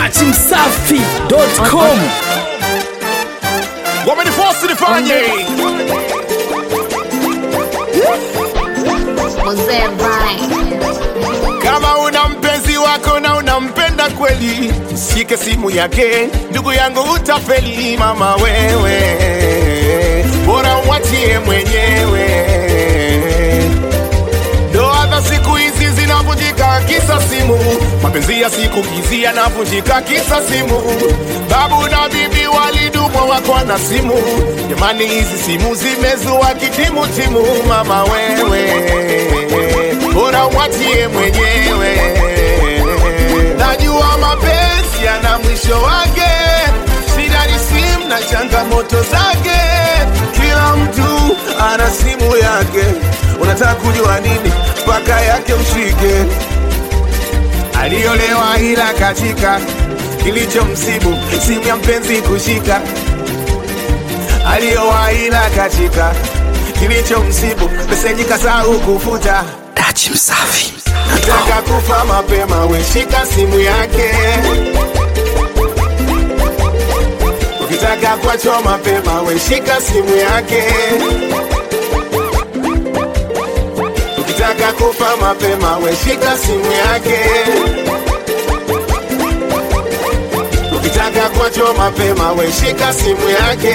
datimsafi.com wamenifosi nifanye Mzee Vine. kama una mpenzi wako na unampenda kweli shike simu yake ndugu yangu utafeli mama wewe bora umwachie mwenyewe ndoa za siku hizi zinavunjika kisa simu mapenzi ya siku hizi yanavunjika kisa simu babu na bibi walidumwa wako na simu jamani hizi simu zimezua kitimutimu mama wewe bora umwachie mwenyewe najua mapenzi yana mwisho wake shida ni simu na changamoto zake kila mtu ana simu yake unataka kujua nini mpaka yake ushike aliolewa ila katika kilicho msibu simu ya mpenzi kushika aliowa ila katika kilicho msibu meseji kasahau kufuta Nataka kufa mapema, weshika simu yake. Ukitaka kuachwa mapema, weshika simu yake. Ukitaka kufa mapema, weshika simu yake. Ukitaka kuachwa mapema, weshika simu yake.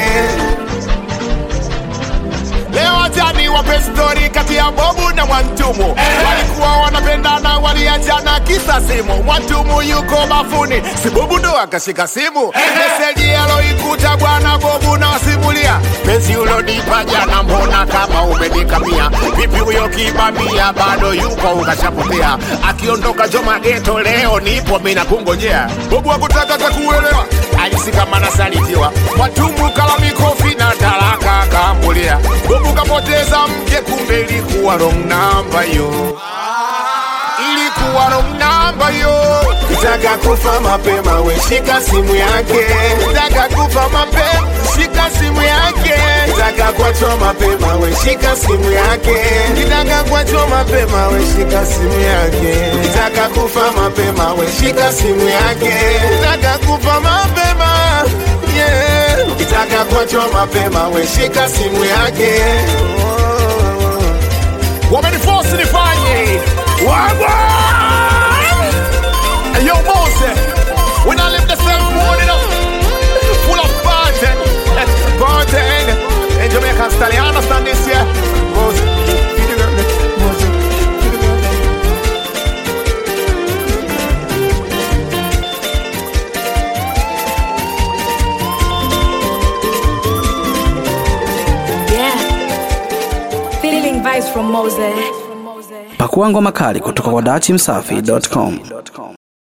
Leo jani wape stori kati ya Bobu na Mwantumu walikuwa wanapendana, waliachana kisa simu. Mwantumu yuko bafuni, si Bobu ndo akashika simu. Meseji aloikuta bwana Bobu na wasimulia, penzi ulonipa jana, mbona kama umenikamia? Vipi huyo kibamia bado yuko ukashapotea? Akiondoka Joma geto leo nipo mina kungojea. Bobu hakutaka kakuelewa, alisi kama nasalitiwa. Mwantumu kala mikofi na talaka akambulia. Bobu kapoteza mke, kumbe ilikuwa wrong number yo ilikuwa wrong number yo. Kitaka kufa mapema, we shika simu yake. Kitaka kufa mapema, shika simu yake. Kitaka kuachwa mapema, we shika simu yake. Kitaka kuachwa mapema, we shika simu yake. Kitaka kufa mapema, we shika simu yake. Kitaka kufa mapema, yeah. Kitaka kuachwa mapema, we shika simu yake. Wameniforce nifanye wagwa Yo, Mose, when I live the same morning up, full of party, party. In Jamaica, style, you understand this, yeah? Mose, feed the girl, Mose, feed the girl. Yeah. Feeling vibes from Mose. pakua ngoma kali kutoka kwa datimsafi.com